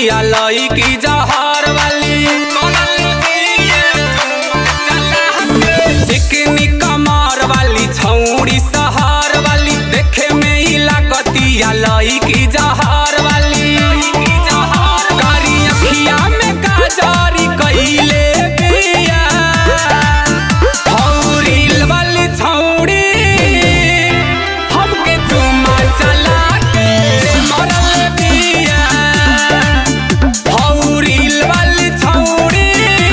लागतिया लई की जहर वाली चिकनी कमर वाली छौड़ी सहर वाली देखे में ही लागतिया लई की जहर वाली कारी अखिया में काजरी कइले बिया हौरील वाली छौड़ी हमके चुमा चला के मरल बिया हौरील वाली छौड़ी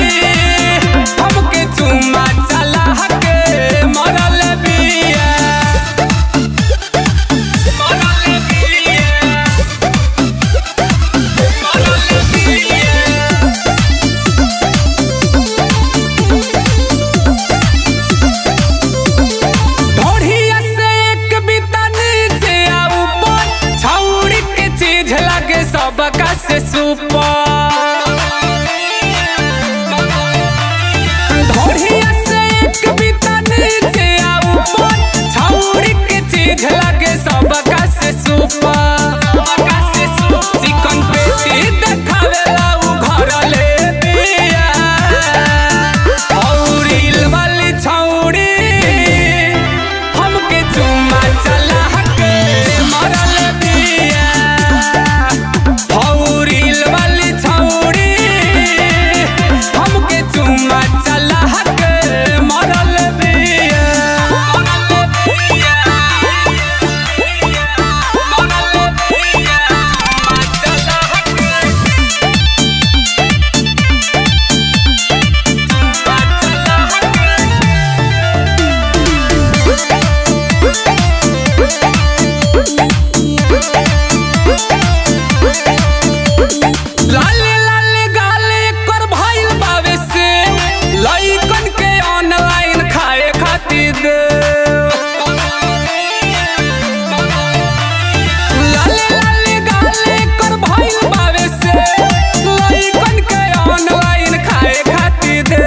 हमके चुमा चला के मरल बिया मरल बिया मरल बिया ढोढ़िया से एक बिता नीचे आ ऊपर छौड़ी के चीज लगे सबका से सुपर ढोढ़िया से एक बिता नीचे आ ऊपर छौड़ी के चीज लगे सबका से सुपर चिकन पेटी देखावेला उ घर ले दिया हौरील वाली छौड़ी हमके चुम्मा चला के मरल बिया हौरील वाली छौड़ी हमके चुम्मा चला के मरल बिया मरल बिया मरल बिया चला के लाले लाले गाले कर भइल बावे से लइकन के ऑनलाइन खाए खातिर दे लाले लाले गाले कर भइल बावे से लइकन के ऑनलाइन खाए खातिर दे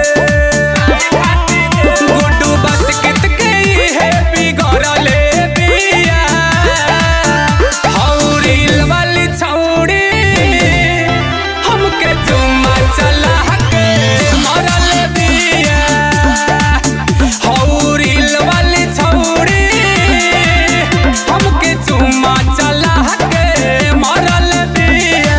गुड्डू बास्केट के है बिगड़ले बिया हौरील वाली छौड़ी हमके चुम्मा चला के मरल बिया हौरील वाली छौड़ी हमके चुम्मा चला के मरल बिया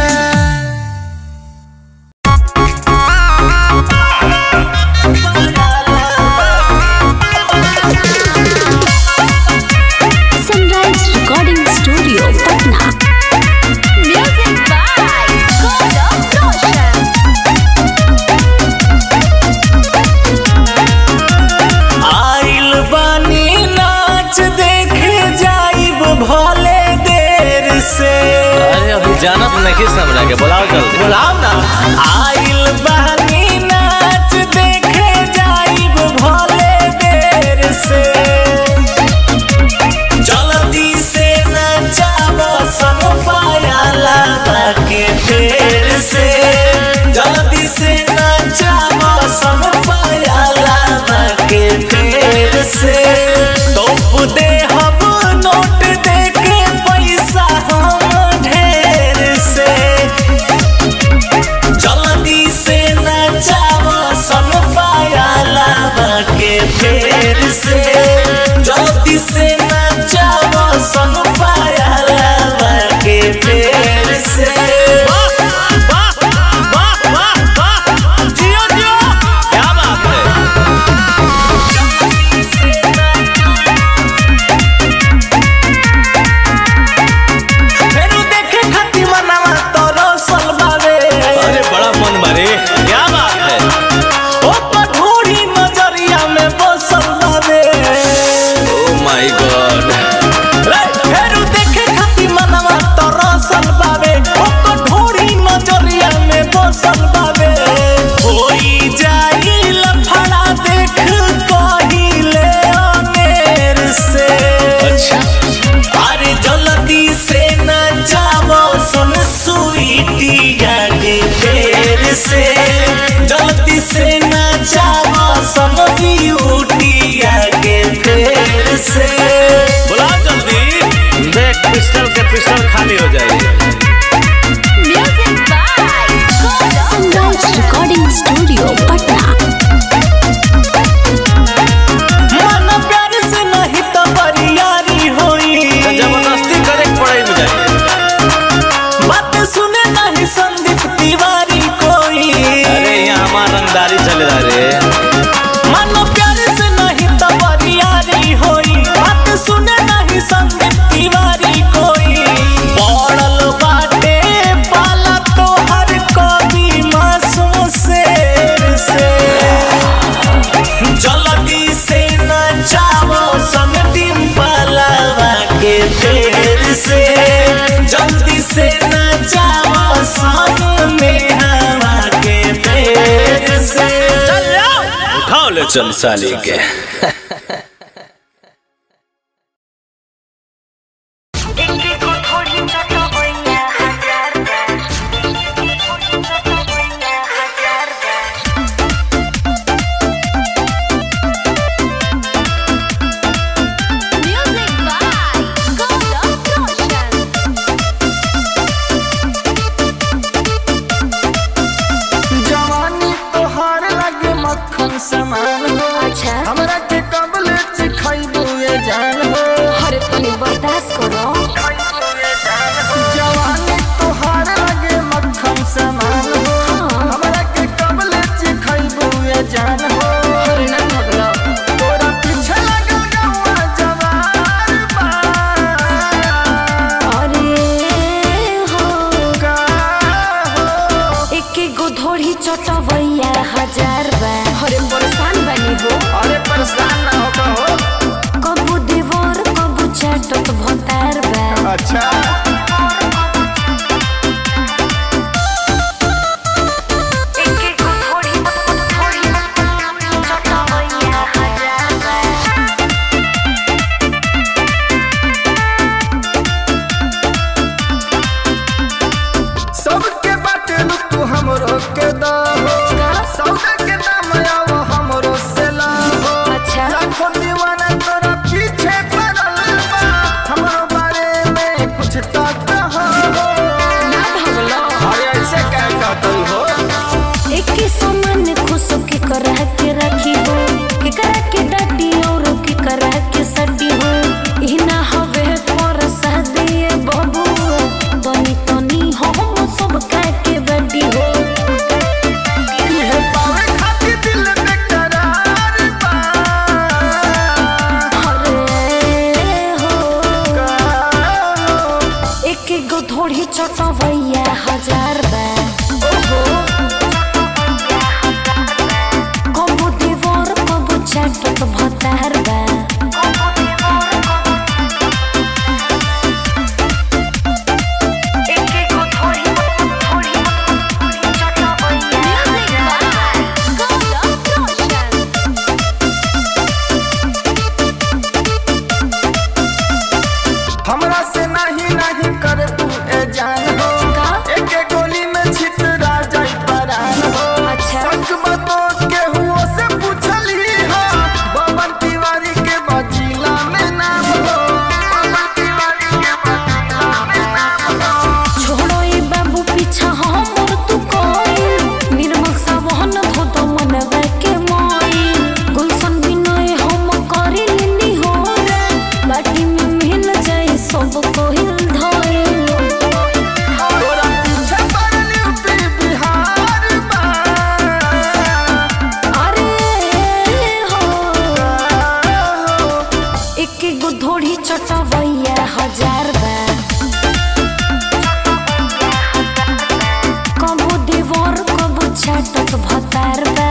sunrise recording studio Patna music by Gaurav Roshan आइल बानी नाच देखे जाइब भले देर से अरे अभी जाना तो नहीं समझा के बुलाओ जल्दी बुलाओ ना आइल बानी नाच देखे जाइब भले देर से जल्दी से नचाबो सब पायाला के देर से जल्दी से नचाबो सब पायाला के देर से तोप दे हम नोट दे के पैसा हम ढेर से जल्दी से नचाओ सन पायाला के फेर से जल्दी से नचाओ सन पायाला के फेर से जियो जियो क्या बात है फेरू देखे खातिर मनवा तोरो सलबावे अरे बड़ा मन मारे क्या बात है ओ कठोरी नजरिया में बसल बावे ओ माय गॉड रे, फेरू देखे खातिर मनवा तोरो सलबावे ओ कठोरी नजरिया में बसल बावे होई जाई लफड़ा देख कहिले अनेर से अच्छा अरे जल्दी से न जाओ सुन स्वीटिया के फेर से जल्दी से न जाओ सब ब्यूटिया के फेर से बुलाओ जल्दी देख पिस्टल के पिस्टल खाली हो जाएगी म्यूजिक बाय चल साले के Music by Golden Roshan. जवानी तोहार लगे मक्खन समान हो अच्छा। हमरा के कबले चिखाइबू ये जान हो अरे तनी बर्दाश्त करो जवानी तोहार लगे मक्खन समान हो हमरा के कबले चिखाइबू ये जान हो अरे ना भगलो तोरा पीछे लगल गौआ जवार बा अरे हो का हो एक एक गो धोड़ी चटवैया हजार बा अरे परेशान बनी हो अरे परेशान ना हो कहो कबू दीवार कबू चटत भतार बा अच्छा एक एक गो धोड़ी धोड़ी चटवैया हजार बा सबके बाटे नु तू हमरो के दहो सौदा के दाम आओ हमरो से लाहो अच्छा। लाखों दीवाना तोरा पीछे पड़ल बा हमरो बारे में कुछ तो कहो ना भगलो अरे ऐसे क्या कहतल हो एक ही सामान खुश के करा के रखी हो के करा के डाटी और के करा के सटी हो ई ना हवे पर दिए बबू तनी तनी हम सब का के बड़ी हो ये पावे खातिर दिल में करार बा अरे हो का हो एक एक गो धोड़ी चटवैया हजार बा ओहो कबू दीवार कबू चटत भतार बा एक एक गो धोड़ी धोड़ी चटवैया हजार बा गौरव रोशन हमरा से नहीं नहीं करे तू ए जान हो का? एक एक गोली में छितरा जाई परान हो अच्छा। सच बतो के हुओ से पूछली हो बबन तिवारी के बजीला में नाम हो बबन तिवारी के बजीला में नाम हो छोड़ो ए बाबू पीछा हमर तू कोई निर्मल सावन धो दो मनवा के मोई गुलशन बिनय हम करी लिनी हो रे बाटी में मिल जाए सब कोई धोए तोरा पीछे पड़ल यूपी बिहार बा अरे हो हो एक एक गो धोड़ी चटवैया हजार बा कबू दीवार कबू छटत भतार बा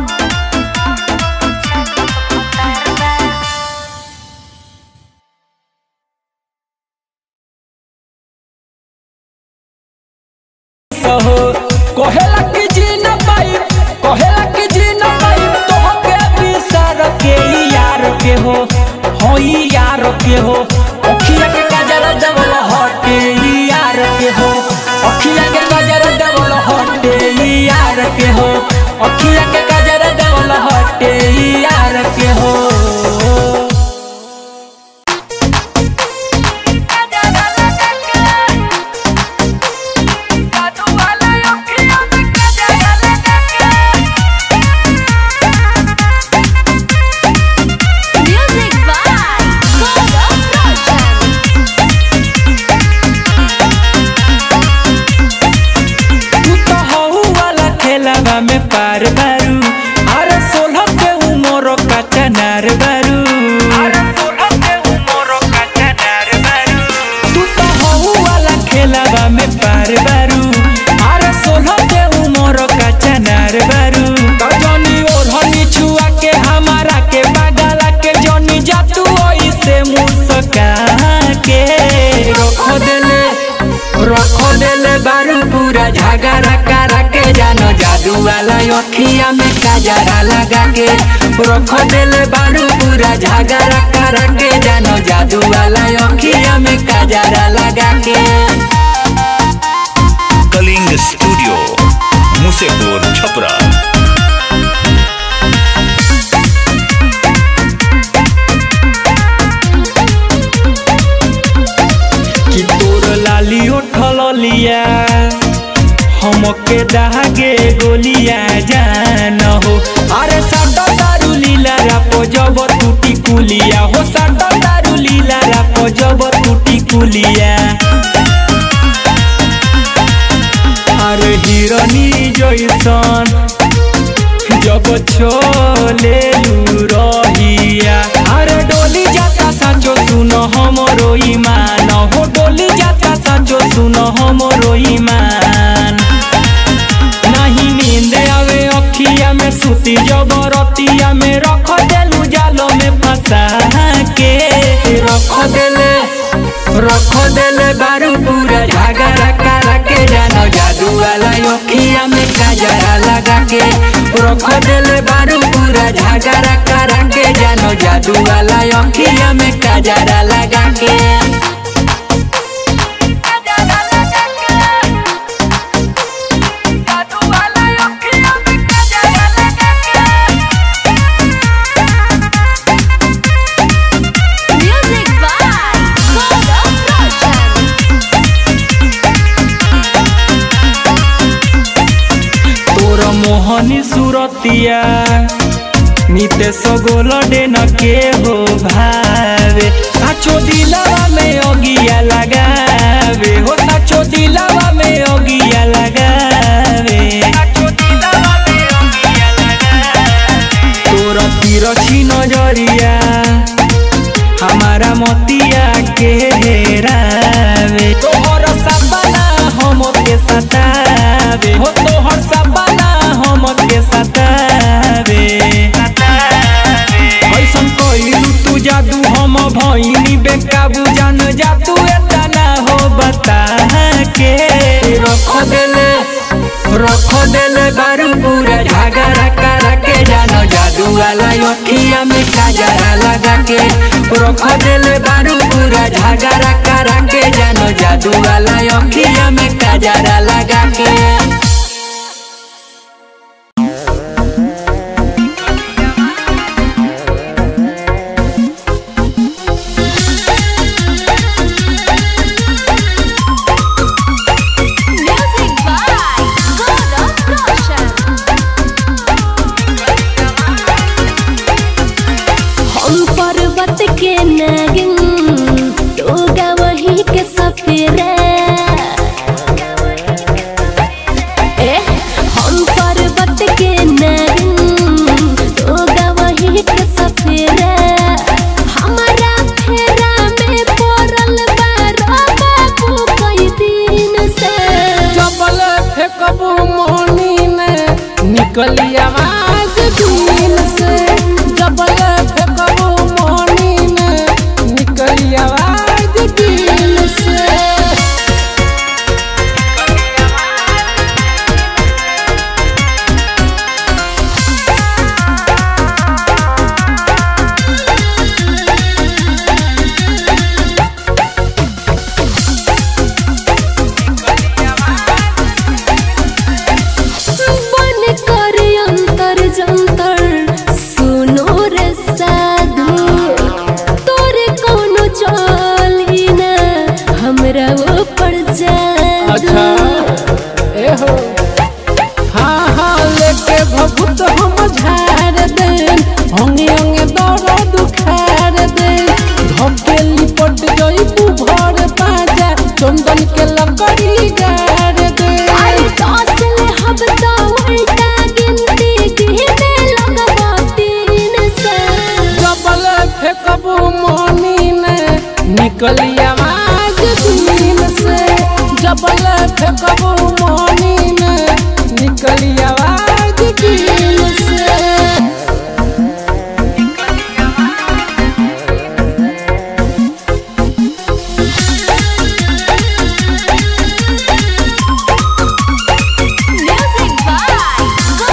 सहो कहेला कि जी न पाई कहेला कि जी न पाई तो के बिसर के यार के हो हो यार के हो अखिया के गजर डबल हटे यार के हो अखिया के गजर डबल हटे यार के हो अखिया के गजर डबल हटे यार के हो Music by Golden Roshan. तू तो हऊ वाला खेलावा में पार बारू अरे सोलह के उमर का चनार बारू तू तो हऊ वाला खेलावा में पार बारू अरे सोलह के उमर का चनार बारू तो जनी ओढ़नी छुआ के हमारा के बागला के जनी जा तू ऐसे मुस्का के रख देले रख देले बारू पूरा झगड़ा करा के जानो जादू वाला अखिया में काजरा लगा के रख देले बारू पूरा झगड़ा करा के जानो जादू वाला अखिया में काजरा लगा के कलिंग स्टूडियो मुसेपुर छपरा कि तोर लाली उठल लिया हमके दहागे गोलिया जान हो अरे साटा दारू लीला रापो जब टूटी कुलिया हो साटा दारू लीला रापो जब टूटी कुलिया अरे हिरनी जैसन जब छोले रहिया अरे डोली जाता साचो सुन हमरो ईमान हो डोली जाता साचो सुन हमरो ईमान नहीं नींद आवे अखिया में सुती जबरतिया में रख देलू जालो में फंसा के रख देले रख देले बारू पूरा झगड़ा करा के जानो जादू वाला अखिया में काजरा लगा के रख देले बारू पूरा झगड़ा करा के जानो जादू वाला अखिया में काजरा लगा के Music by Golden Roshan. तोर मोहनी सुरतिया नितेश गोलडे न के हो भावे साचो दिलावा में अगिया लगावे हो साचो दिलावा में अगिया लगावे तोर तिरछी नजरिया हमारा मोतिया के हेरावे तोहर सपना हम के सतावे हो तोहर सपना हम के सतावे ऐसन कइलू तू जादू हम भइनी बेकाबू जान जा तू एतना हो बता के रख देले रख देले बारू पूरा झगड़ा करा के जानो जादू वाला अखिया में काजरा लगा के रख देले बारू पूरा झगड़ा करा के जानो जादू वाला अखिया में काजरा लगा के Music by Golden Roshan. हम पर्वत के नागिन तो गवही के सफेरा ए हम पर्वत के नागिन तो गवही के सफेरा हमारा फेरा में पड़ल बारो बाबू कई दिन से जबल फेंकबू मोहनी ने निकली आवाज दिन से जबल फेंकबू मोहनी ने निकली आवाज दिन से बन कर अंतर जंतर सुनो रे साधु तोरे कोनो चली ना हमरा ऊपर जादू अच्छा ए हो हाँ हाँ लेके भभूत हम झाड़ दे होंगे होंगे दौड़ दुखार दे धोके लिपट जइबू भर पाजा चंदन के लकड़ी गाड़ दे अरे दस ले हब तो उल्टा गिनती गिने लगबो तीन से डबल फेंकबू मोनी ने निकली आवाज दिन से डबल फेंकबू मोनी ने निकली आवाज दिन से Music by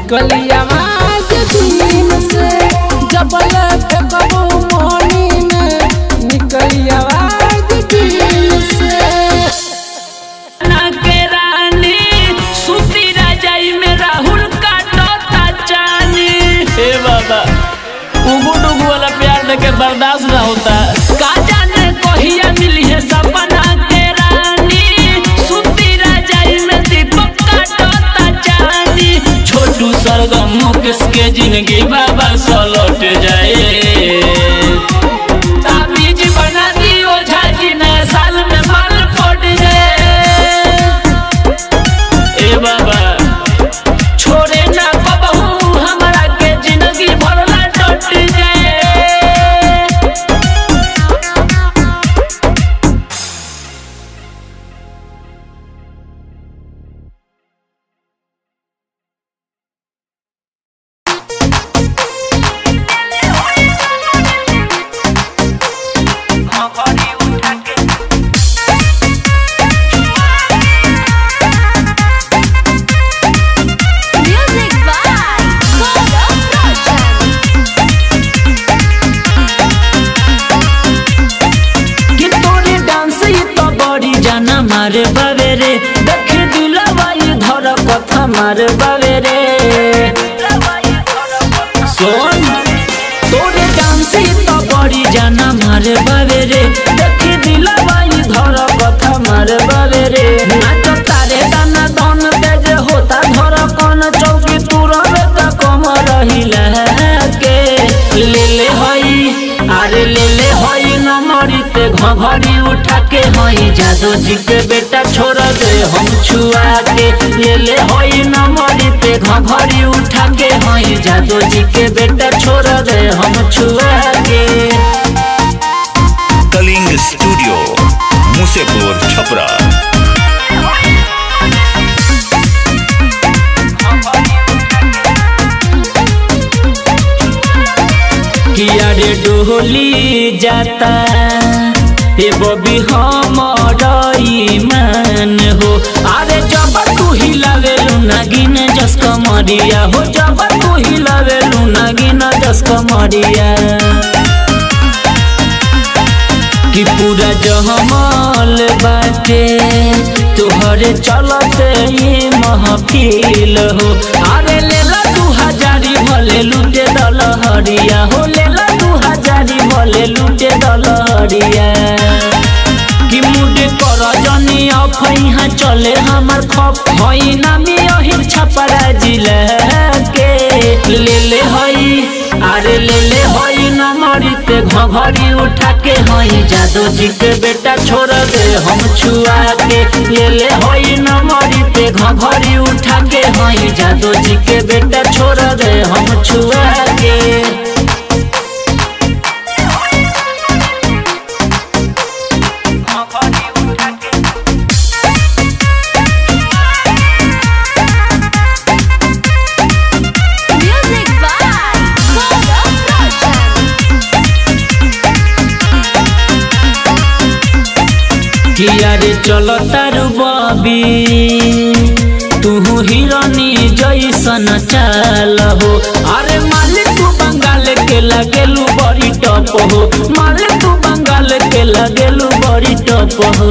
निकली आवाज दिन से जबल फेंकबो मोनी में निकली आवाज दिन से ना के रानी सुती राजाई में राहुल काटता चानी हे बाबा उगु डुगु वाला प्यार देके बर्दाश्त ना होता का जाने कहिया मिली है सपना के रानी सुती राजाई में दीपक काटता चानी छोटू सरगम मुकेश के जिंदगी बाबा सलट जाए ताबीज बना दियो झाजी नए साल में माल पड़ जाए ए बाबा छोड़े ना कबहू हमरा के जिंदगी भर ना टट जाए Music by Gaurav Roshan. कि तोरे डांस ये तो बड़ी जाना मारे बावे रे देख दिलवा ये धर कथा मारे बावे रे सोन तोरे डांस ये तो बड़ी जाना मारे बावे रे देख दिलवा ये धर कथा मारे बावे रे नाच तारे दाना दन तेज होता धर कौन चौकी तू रवे त कम रहिला के ले ले हई अरे ले ले हई नमरी ते घघरी उठा के हई जादू जी के बेटा छोड़ दे हम छुआ के ले ले हई नमरी ते घघरी उठा के हई जादू जी के बेटा छोड़ दे हम छुआ के कलिंग स्टूडियो मुसेपुर छपरा किया रे डोली जाता ए बबी हमर ईमान हो अरे जब तू हिलावेलु नागिन जस कमरिया हो जब तू हिलावेलु नागिन जस कमरिया कि पूरा जहमल बाटे तोहरे चलते ही महफिल हो अरे लेला तू हजारी भले लूटे दलहरिया हो लेला तू हजारी भले लूटे दलहरिया कि मुडे कर जनी अफैहा चले हमर खप हई नामी अहिर छपरा जिला के ले ले हई अरे ले ले हई नमरी ते घघरी उठा के हई जादू जी के बेटा छोड़ दे हम छुआ के ले ले हई नमरी ते घघरी उठा के हई जादू जी के बेटा छोड़ दे हम छुआ के Music by Gaurav Roshan. किया रे चल तारू बबी तू हिरनी जैसन चाल हो अरे मालिक तू बंगाल के लगेलू बड़ी टप हो मालिक तू बंगाल के लगेलू बड़ी टप हो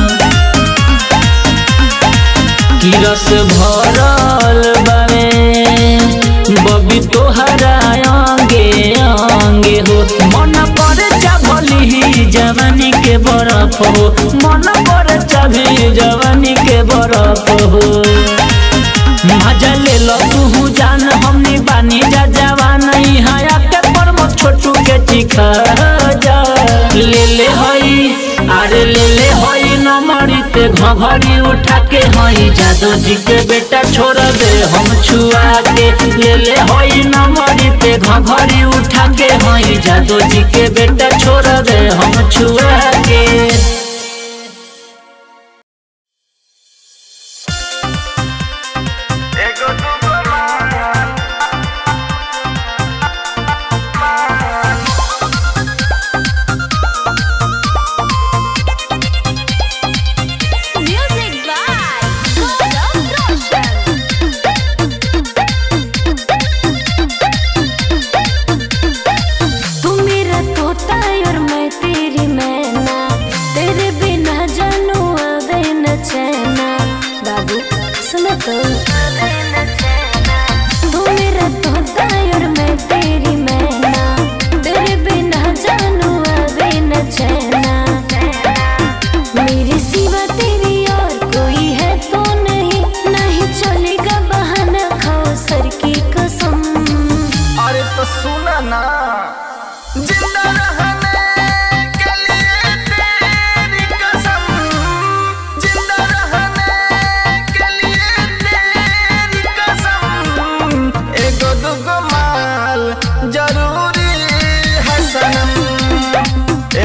कि रस भरल बावे बबी तोहरा अंगे अंगे हो मन पर चाभली ही जवानी के बरफ हो मन पर चाभी जवानी के बरफ हो मजा ले लो तू जान हमनी बानी जा जवान हया के परम छोटू के चिखा जा ले ले हई अरे ले ले हई नमरी ते घघरी उठा के हई जादू जी के बेटा छोड़ दे हम छुआ के ले ले हई नमरी ते घघरी उठा के हई जादू जी के बेटा छोड़ दे हम छुआ के Music by Gaurav Roshan.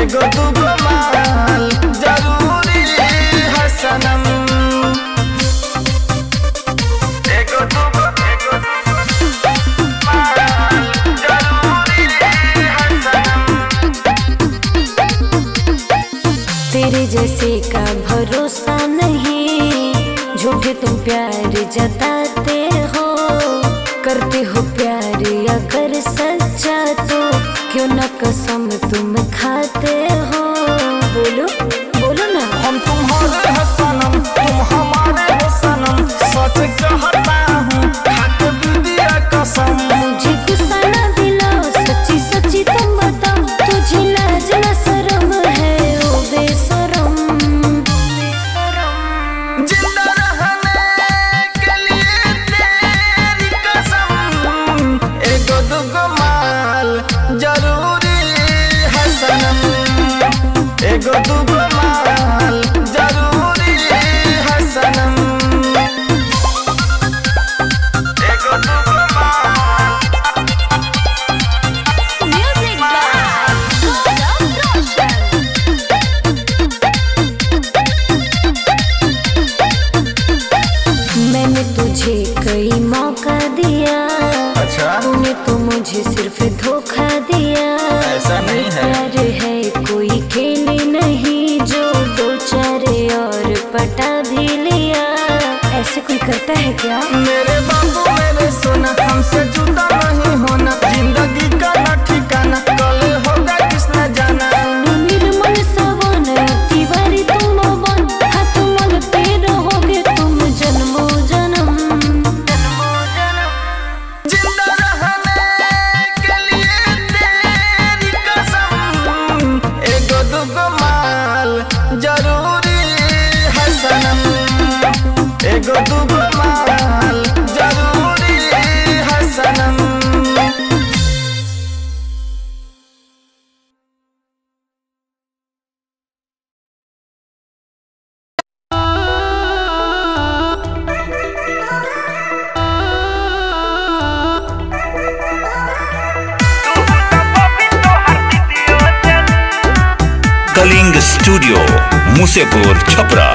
एगो दूगो माल जरूरी है सनम एगो दूगो एगो दूगो माल जरूरी है सनम तेरे जैसे का भरोसा नहीं झूठे तुम प्यार जताते हो करते हो प्यार अगर सच्चा तो क्यों न कसम तुम खाते हो बोलो बोलो ना हम तुम्हारे हैं सनम तुम हमारे हो सनम सच कहता हूँ हाथ दीदिया कसम मुझे गुस्सा ना दिलाओ सच्ची सच्ची तुम बताओ तुझे लाज ना शर्म है ओ बेशरम जिंदा रहने के लिए तेरी कसम एगो दूगो माल जरूरी है सनम एगो दूगो माल जरूरी है सनम एगो दूगो माल म्यूजिक मैंने तुझे कई मौका दिया अच्छा तूने तो मुझे सिर्फ धोखा दिया ऐसा नहीं है। प्यार है कोई खेल नहीं जो दो चार और पटा भी लिया ऐसे कोई करता है क्या मेरे बाबू मेरे सोना हमसे जुदा नहीं होना जिंदगी का ना ठिकाना कल होगा किसने जाना निर्मल सवन तिवारी तुम वन हाथ मलते रहोगे तुम जन्मो जन्म जन्मो जन्म जिंदा रहने के लिए तेरी कसम एगो दूगो माल जरूरी है सनम एगो दूगो माल जरूरी है सनम कलिंग स्टूडियो मुसेपुर छपरा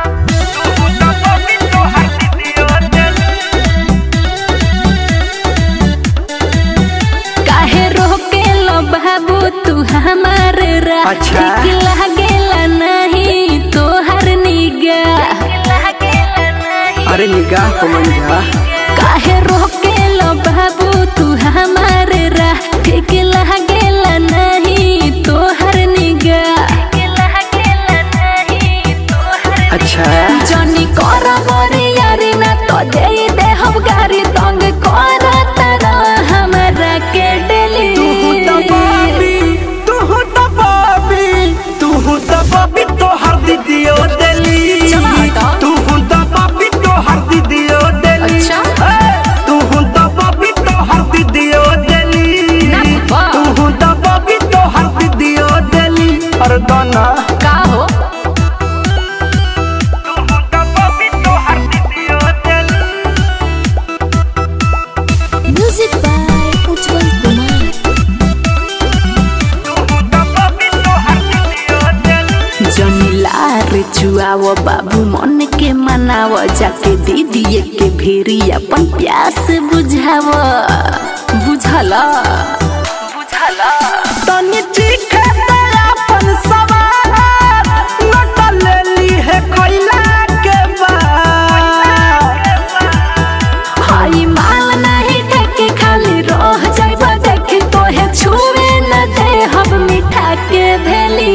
काहे रोके लो बाबू तू हमार राह अच्छा। ठीक लागेला नहीं तोहर निगाह अरे निगाह को मंजा काहे रोके लो बाबू तू हमार राह ठीक लागेला नहीं तोहर निगाह अच्छा जनी कर मोरी यारी ना तो दे दे हम गारी तंग कर तारा हमरा के डेली चला हटा। अच्छा अरे गाना का हो म्यूजिक बाय उज्जवल कुमार जमीलार चुआव बाबू मन के मनाव जाके दीदी के भेरी अपन प्यास बुझाव बुझल तनी चीखे तेरा अपन सवार लट लेली है कोयला के बाद हाई माल नहीं ढके खाली रह जाइब देखे तोहे छुए न दे हम मिठा के भेली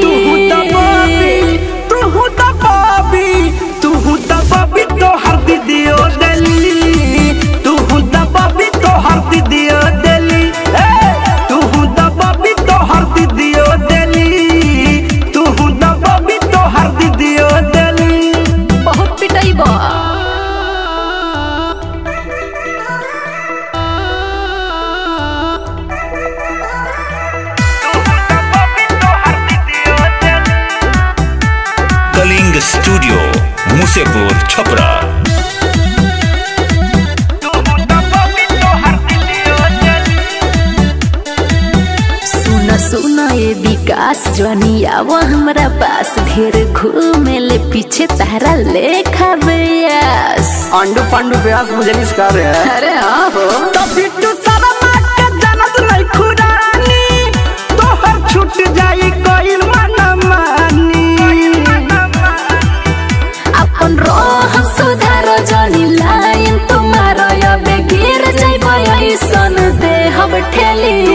तू तो बाबी तू तो बाबी तो हर दीदियो दिली तू तो बाबी तो हर दीदियो दिली तू तो बाबी तो हर दीदियो दिली तू तो बाबी तो हर दीदियो दिली बहुत पिटाइब कलिंग स्टूडियो मुसेपुर छपरा सुन सुन ए विकास खास जनी आवा हमरा पास ढेर घूमे ले पीछे तारा लेखा बेयास अंडू पांडू प्यास मुझे निस्कार रहे हैं अरे हाँ हो तो बिट्टू शर्मा के जानत नहीं खुरानी तोहर छूट जाई कोइल मन मानी अपन रोह सुधारो जनी लाइन तुम्हारो अबे गिर जाइबो ऐसन देह ठेली